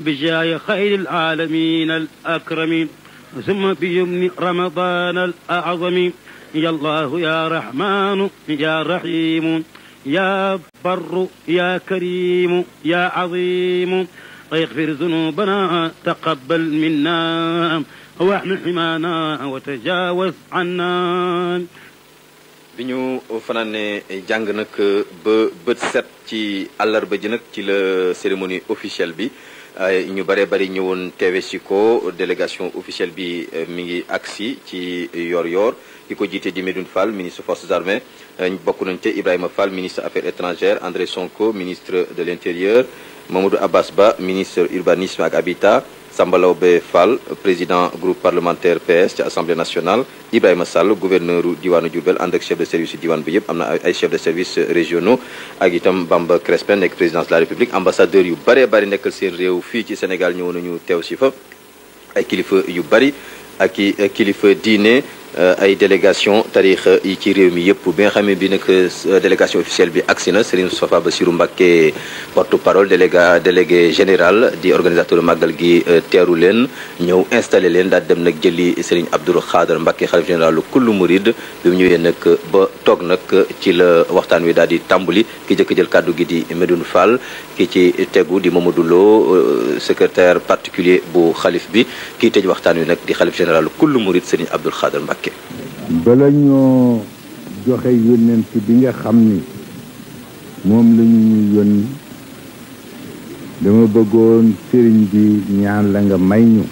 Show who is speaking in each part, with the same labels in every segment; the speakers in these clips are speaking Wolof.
Speaker 1: بجاه خير العالمين الأكرمين ثم بيمن رمضان الأعظم يا الله يا رحمن يا رحيم يا بر يا كريم يا عظيم اغفر ذنوبنا تقبل منا واحمل حمانا وتجاوز عنا
Speaker 2: bi ñu fanaane jàng nag ba bët set ci àllarba ji nag ci la cérémonie officielle bi ñu bare bari ñëwoon teewe si ko délégation officielle bi mi ngi agsi ci yor-yor ki ko jiite di Medoune Fall ministre forces armées bokk nañ te Ibrahima Fall ministre affaires étrangères André Sonko ministre de l'intérieur Mamadou Abbas Ba ministre urbanisme ak habitat Samba Laobé Fall président groupe parlementaire PS ci assemblée nationale Ibrahima Sall gouverneur diwaanu Diourbel ànd ak chef de service diwaan bi yëpp am na ay chef de service régionaux ak itam Bamba Crespin nekk présidence de la République ambassadeur yu bare bari nekkal seen réew fii ci Sénégal ñëw nañu teew si fa ay kilifa yu bari ak i kilifa diine ay délégation tarix yi ci réew mi yëpp bi nga xam ne bi nag délégation officielle bi agsi na Serigne Moustapha Bassirou Mbacké porte parole déléga délégué général di organisateur màggal gi teeru leen ñëw installé leen daal dem nag jëli Serigne Abdou Khadre Mbacké xalif général kullu murid bi mu ñëwee nag ba toog nag ci la waxtaan wi daal di tàmbali ki jëkk jël kàddu gi di Medoune Fall ki ci tegu di Mamadou Lo secrétaire particulier bu xalif bi kii tëj waxtaan wi nag di xalif général kullu murid Serigne Abdou Khadre Mbacké
Speaker 3: bala ñoo joxe yónnent bi nga xam ni moom la ñu ñu yónni dama bëggoon sëriñ bi ñaan la nga may ñu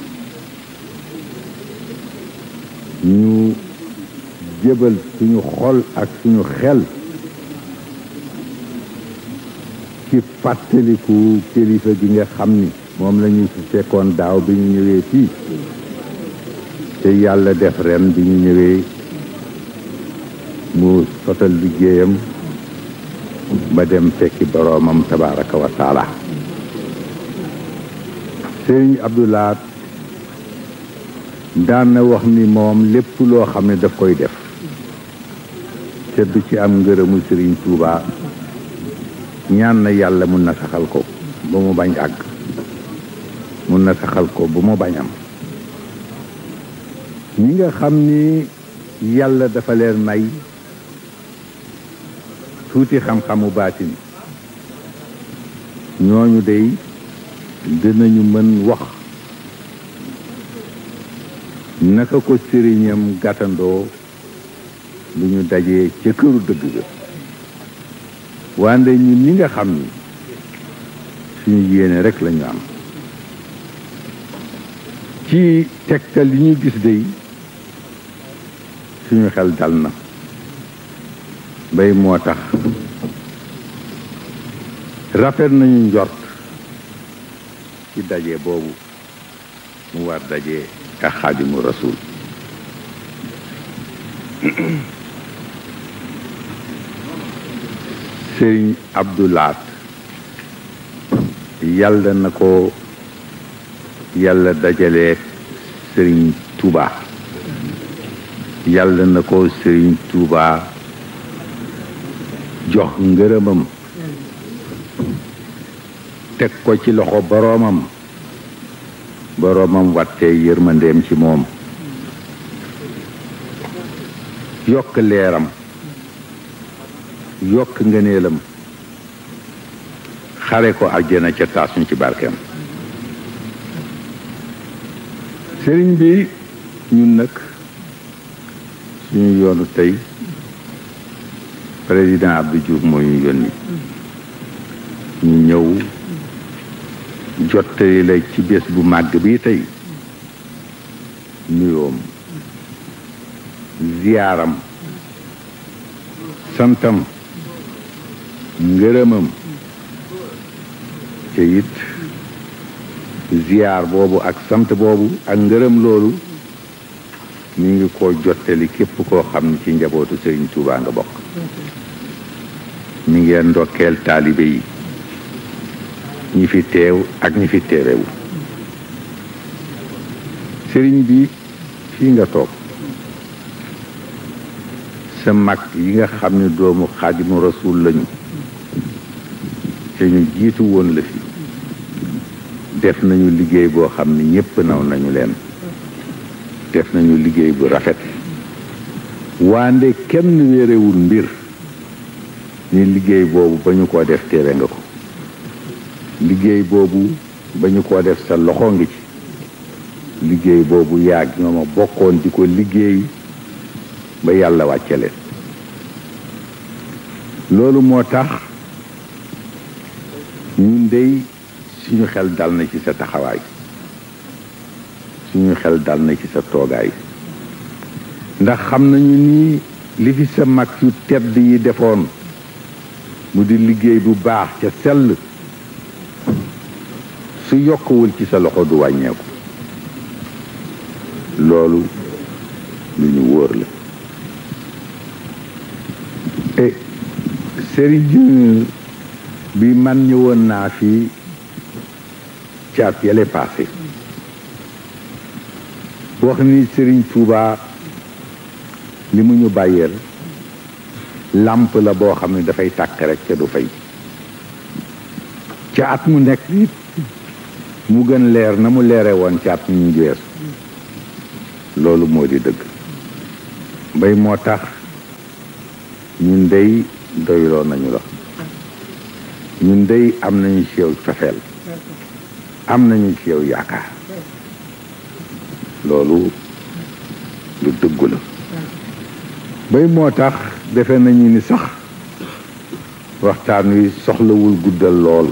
Speaker 3: ñu jëbal suñu xol ak suñu xel ci fàttaliku kilifa gi nga xam ni moom la ñu fi fekkoon daaw bi ñu ñëwee fii te yàlla def ren bi ñu ñëwee mu sotal liggéeyam ba dem fekki boroomam tabaraka wa taala sëriñ abdulaat daan na wax ni moom lépp loo xam ne daf koy def te du ci am ngërëmu sëriñ tuuba ñaan na yàlla mun na saxal ko ba mu bañ àgg mun na saxal ko ba mu bañ am ñi nga xam ni yàlla dafa leen may tuuti xam-xamu baatin ñooñu dey dinañu mën wax naka ko sëriñam gàttandoo bu ñu dajee ca këru dëgg ga wande ñun ñi nga xam ni suñu yéene rek lañu am ci tegtal li ñu gis dey suñu xel dal na bay moo tax rafet nañu njort ci daje boobu mu war daje ak xaadimu rasul sëriñ abdulaat yàlla na ko yàlla dajale sëriñ tuuba yàlla na ko sëriñ tuuba jox ngërëmam teg ko ci loxo boroomam boroomam wattee yërmandeem ci moom yokk leeram yokk ngëneelam xare ko àjjana ca taas ñu ci barkeem sëriñ bi ñun nag suñu yoonu tey président Abdou Diouf moo ñu yónni ñu ñëw jottali la ci bés bu màgg bi tey nuyoom ziyaaram santam ngërëmam te it ziyaar boobu ak sant boobu ak ngërëm loolu mi ngi ko jottali képp koo xam ne ci njabootu Sëriñ Tuubaa nga bokk mi ngeen ndokkeel taalibe yi ñi fi teew ak ñi fi teewewu sëriñ bi fii nga toog sa mag yi nga xam ne doomu xaadimu rasul lañu te ñu jiitu woon la fi def nañu liggéey boo xam ne ñépp naw nañu leen def nañu liggéey bu rafet waande kenn wéerewul mbir ni liggéey boobu ba ñu ko def téere nga ko liggéey boobu ba ñu ko def sa loxo ngi ci liggéey boobu yaag ñoo ma bokkoon di ko liggéey ba yàlla wàcce leen loolu moo tax ñun dey suñu xel dal na ci sa taxawaay suñu xel dal na ci sa toogaay ndax xam nañu ni li fi sa mag yu tedd yi defoon mu di liggéey bu baax ca sell su yokkuwul ci sa loxo du wàññeeku loolu lu ñu wóor la e sëriñ bi man ñëwoon naa fi caat yale passé wax ni sëriñ Tuuba li mu ñu bàyyeel làmp la boo xam ne dafay tàkk rek ca du fay ca at mu nekk it mu gën leer na mu leere woon ca at mu ñu geesu loolu moo di dëgg bay moo tax ñun dey doyloo nañu la ñun dey am nañu ci yow cofeel am nañu ci yow yaakaar loolu lu dëggu la bay moo tax defe nañu ni sax waxtaan wi soxlawul guddal lool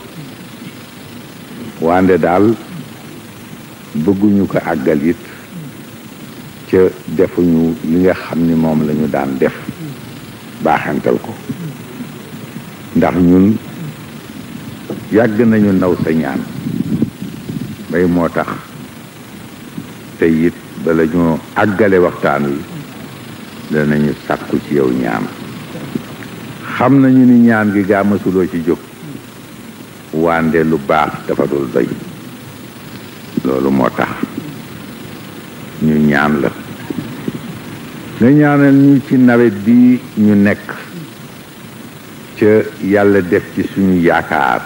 Speaker 3: wande daal bëgguñu ko àggal it ca defuñu li nga xam ni moom lañu daan def baaxantal ko ndax ñun yàgg nañu naw sa ñaan bay moo tax te it bala ñoo àggale waxtaan wi danañu sàkku ci yow ñaan xam nañu ni ñaan gi gaa mësuloo ci jóg wande lu baax dafa dul doy loolu moo tax ñu ñaan la nga ñaanal ñu ci nawet bi ñu nekk ca yàlla def ci suñu yaakaar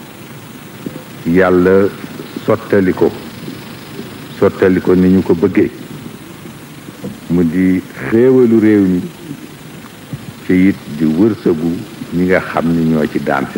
Speaker 3: yàlla sottali ko sottali ko ni ñu ko bëggee mu di xéewalu réew mi ci it di wërsëgu ñi nga xam ni ñoo ci daan